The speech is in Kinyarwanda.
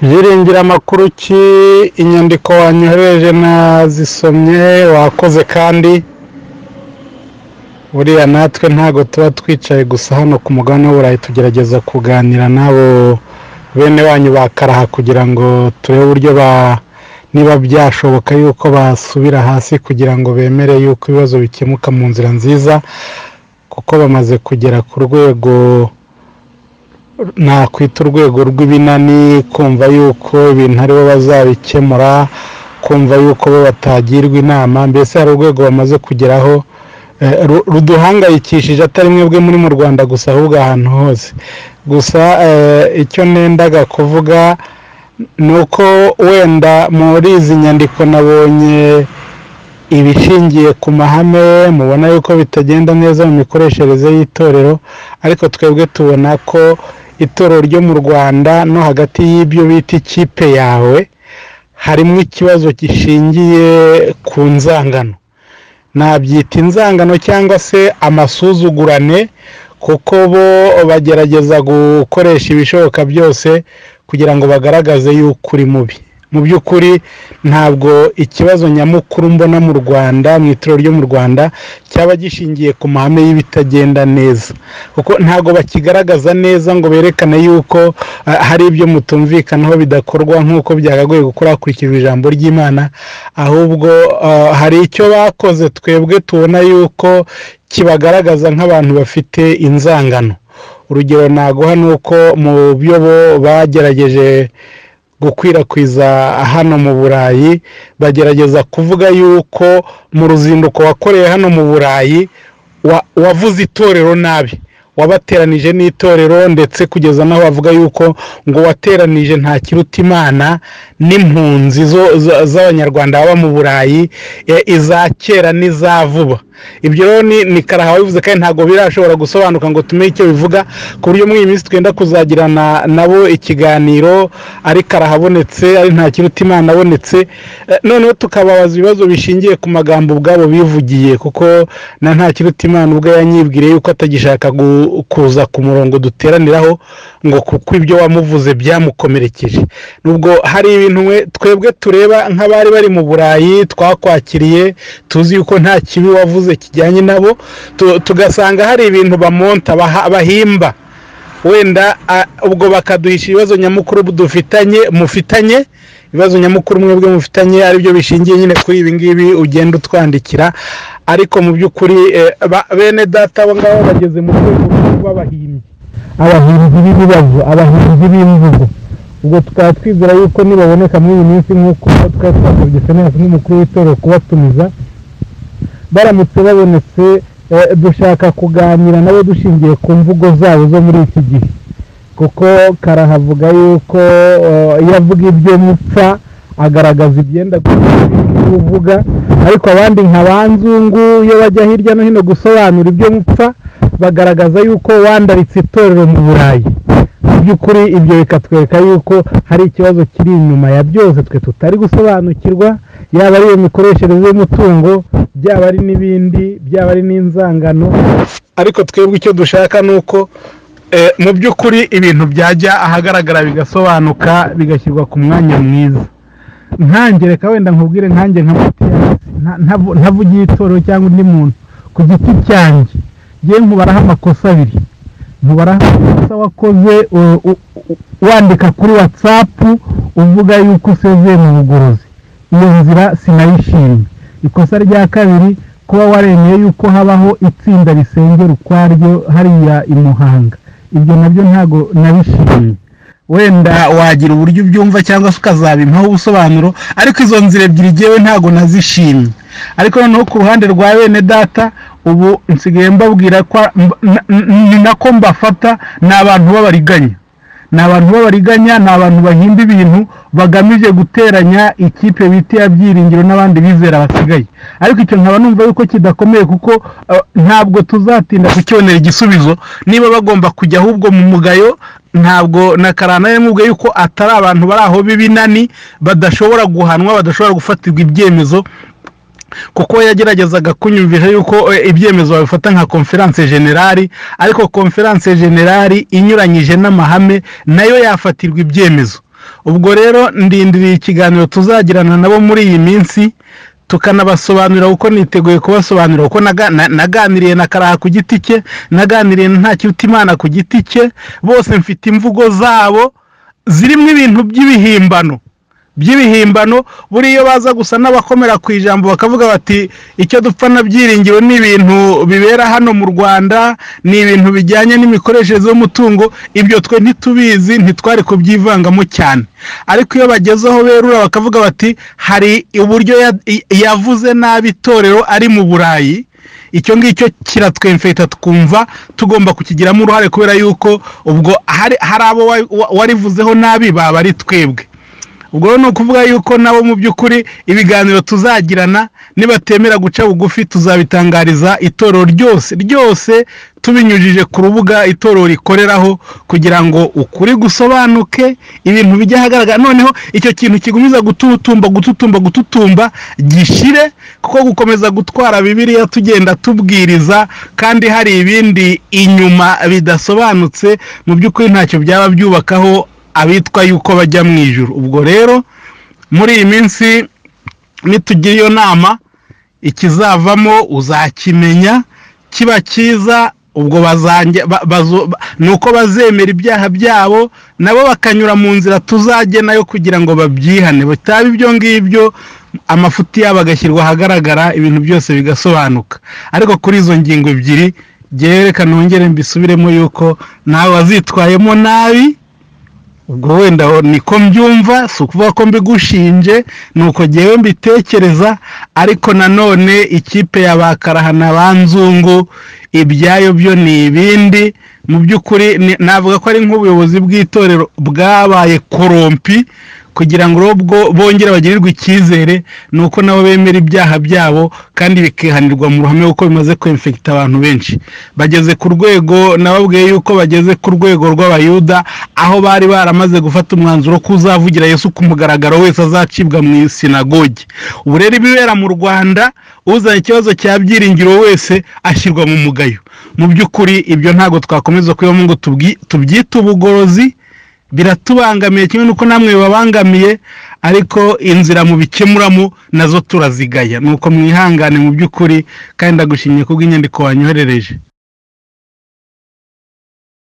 byiringiramakuru ki inyandiko wanyohereje nazisomye wakoze kandi buriya natwe ntabwo tuba twicaye gusa hano ku mugabane w'uburayi tugerageza kuganira n'abo bene wanyu bakaraha kugira ngo turebe uburyo ba niba byashoboka yuko basubira hasi kugira ngo bemere yuko ibibazo bikemuka mu nzira nziza kuko bamaze kugera ku rwego nakwita urwego rw'ibinani kumva yuko ibintu aribo bazabikemura kumva yuko bo batagirwa inama mbese hari urwego bamaze kugeraho ruduhangayikishije atari mwebwe muri mu rwanda gusa ahubwo ahantu hose gusa icyo nendaga kuvuga ni uko wenda muri izi nyandiko nabonye ibishingiye ku mahame mubona yuko bitagenda neza mu mikoreshereze y'itorero ariko twebwe tubona ko itorero ryo mu rwanda no hagati y'ibyo bita ikipe yawe harimo ikibazo gishingiye ku nzangano nabyita inzangano cyangwa se amasuzugurane kuko bo bagerageza gukoresha ibishoboka byose kugira ngo bagaragaze yuko uri mubi mu by'ukuri ntabwo ikibazo nyamukuru mbona mu rwanda mu itorero ryo mu rwanda cyaba gishingiye ku mahame y'ibitagenda neza kuko ntabwo bakigaragaza neza ngo berekane yuko hari ibyo mutumvikanaho bidakorwa nk'uko byagagoye gukora hakurikijwe ijambo ry'imana ahubwo hari icyo bakoze twebwe tubona yuko kibagaragaza nk'abantu bafite inzangano urugero naguha ni uko mu byo bo bagerageje gukwirakwiza hano mu burayi bagerageza kuvuga yuko mu ruzinduko wakoreye hano mu burayi wavuze itorero nabi wabateranije n'itorero ndetse kugeza n'aho bavuga yuko ngo wateranije nta kiruta imana n'impunzi z'abanyarwanda baba mu burayi iza kera n'iza vuba ibyo rero ni karaha bivuze kandi ntabwo birashobora gusobanuka ngo tumenye icyo bivuga ku buryo muri iyi minsi twenda kuzagirana nabo ikiganiro ari karaha abonetse ari nta kiruta imana abonetse noneho tukababaza ibibazo bishingiye ku magambo ubwabo bivugiye kuko na nta kiruta imana ubwo yanyibwiriye yuko atagishaka kuza ku murongo duteraniraho ngo kuko ibyo wamuvuze byamukomerekeje nubwo hari ibintu twebwe tureba nk'abari bari mu burayi twakwakiriye tuzi yuko nta kibi wavuze kijyanye nabo tugasanga hari ibintu bamonta bahimba wenda ubwo bakaduhisha ibibazo nyamukuru dufitanye mufitanye ibibazo nyamukuru mwebwe mufitanye aribyo bishingiye nyine kuri ibi ngibi ugenda utwandikira ariko mu by'ukuri bene data abo ngabo bageze mu rwego rwo kuba abahimbyi abahimbyi b'ibibazo abahimbyi b'imvugo ubwo tukaba twizera yuko nibaboneka muri iyi minsi nk'uko tukaba twasabye senasi nk'umukuru w'itorero kubatumiza baramutse babonetse dushaka kuganira nabo dushingiye ku mvugo zabo zo muri iki gihe kuko karahavuga yuko iyo avuga ibyo mupfa agaragaza ibyenda kuvuga ariko abandi nka ba nzungu iyo bajya hirya no hino gusobanura ibyo mupfa bagaragaza yuko wandaritse itorero mu burayi mu by'ukuri ibyo bikatwereka yuko hari ikibazo kiri inyuma ya byose twe tutari gusobanukirwa yaba ari iyo mikoreshereze y'umutungo byaba ari n'ibindi byaba ari n'inzangano ariko twebwe icyo dushaka ni uko mu by'ukuri ibintu byajya ahagaragara bigasobanuka bigashyirwa ku mwanya mwiza nkangereka wenda nkubwire nkange nka ntavugiye itorero cyangwa undi muntu ku giti cyanjye ngewe nkubaraho amakosa abiri nkubaraho amakosa wakoze wandika kuri watsapu uvuga yuko usezeye mu bugorozi iyo nzira sinayishimye ikosa rya kabiri kuba waremeye yuko habaho itsinda risengera ukwaryo hariya i muhanga ibyo nabyo ntabwo nabishimye wenda wagira uburyo ubyumva cyangwa se ukazabimpaho ubusobanuro ariko izo nzira ebyiri ngewe ntabwo nazishimye ariko noneho ku ruhande rwa bene data ubu nsigaye mbabwira ko ni nako mbafata ni abantu b'abariganya ni abantu b'abariganya ni abantu bahimba ibintu bagamije guteranya ikipe bita iya byiringiro n'abandi bizera basigaye ariko icyo nkaba numva yuko kidakomeye kuko ntabwo tuzatinda kukibonera igisubizo niba bagomba kujya ahubwo mu mugayo ntabwo na karana mubwe yuko atari abantu bari aho b'ibinani badashobora guhanwa badashobora gufatirwa ibyemezo kuko yageragezaga kunyumvisha yuko ibyemezo babifata nka konferanse generali ariko konferanse generali inyuranyije n'amahame nayo yafatirwa ibyemezo ubwo rero ndindiriye ikiganiro tuzagirana nabo muri iyi minsi tukanabasobanurira uko niteguye kubasobanurira uko naganiriye na karaha ku giti cye naganiriye nta imana ku giti cye bose mfite imvugo zabo zirimo ibintu by'ibihimbano by'ibihimbano buriya baza gusa n'abakomera ku ijambo bakavuga bati icyo dupfa nabyiringiro ni ibintu bibera hano mu rwanda ni ibintu bijyanye n'imikoreshereze y'umutungo ibyo twe ntitubizi ntitwari kubyivangamo cyane ariko iyo bagezeho berura bakavuga bati hari uburyo yavuze nabi itorero ari mu burayi icyo ngicyo kiratwemfeta twumva tugomba kukigiramo uruhare kubera yuko ubwo hari abo warivuzeho nabi baba ari twebwe ubwo ni ukuvuga yuko nabo mu by'ukuri ibiganiro tuzagirana nibatemera guca bugufi tuzabitangariza itorero ryose ryose tubinyujije ku rubuga itorero rikoreraho kugira ngo ukuri gusobanuke ibintu bijya ahagaragara noneho icyo kintu kigumiza gututumba gututumba gututumba gishire kuko gukomeza gutwara bibiriya tugenda tubwiriza kandi hari ibindi inyuma bidasobanutse mu by'ukuri ntacyo byaba byubakaho abitwa yuko bajya mu ijoro ubwo rero muri iyi minsi nitugira iyo nama ikizavamo uzakimenya kiba cyiza ubwo ni uko bazemera ibyaha byabo nabo bakanyura mu nzira tuzagena yo kugira ngo babyihane bitaba ibyo ngibyo amafuti yabo agashyirwa ahagaragara ibintu byose bigasobanuka ariko kuri izo ngingo ebyiri byerekana wongere mbisubiremo yuko nawe wazitwayemo nabi ubwo wenda niko mbyumva si ukuvuga ko mbigushinje ni uko ngewe mbitekereza ariko nanone ikipe ya ba karahana ba nzungu ibyayo byo ni ibindi mu by'ukuri navuga ko ari nk'ubuyobozi bw'itorero bwabaye korompi kugira ngo ubwo bongere bagirirwe icyizere ni uko nabo bemera ibyaha byabo kandi bikihanirwa mu ruhame kuko bimaze kwemfekita abantu benshi bageze ku rwego nababwiye yuko bageze ku rwego rw'abayuda aho bari baramaze gufata umwanzuro ko uzavugira yesu ku mugaragaro wese azacibwa mu isinagogi ubu rero ibibera mu rwanda uzanye ikibazo cya byiringiro wese ashyirwa mu mugayo mu by'ukuri ibyo ntabwo twakomeza kubibamo ngo tubyite ubugorozi biratubangamiye kimwe n'uko namwe babangamiye ariko inzira mu bikemuramo nazo turazigaya ni uko mwihangane mu by'ukuri kandi ndagushimye kubw'inyandiko wanyoherereje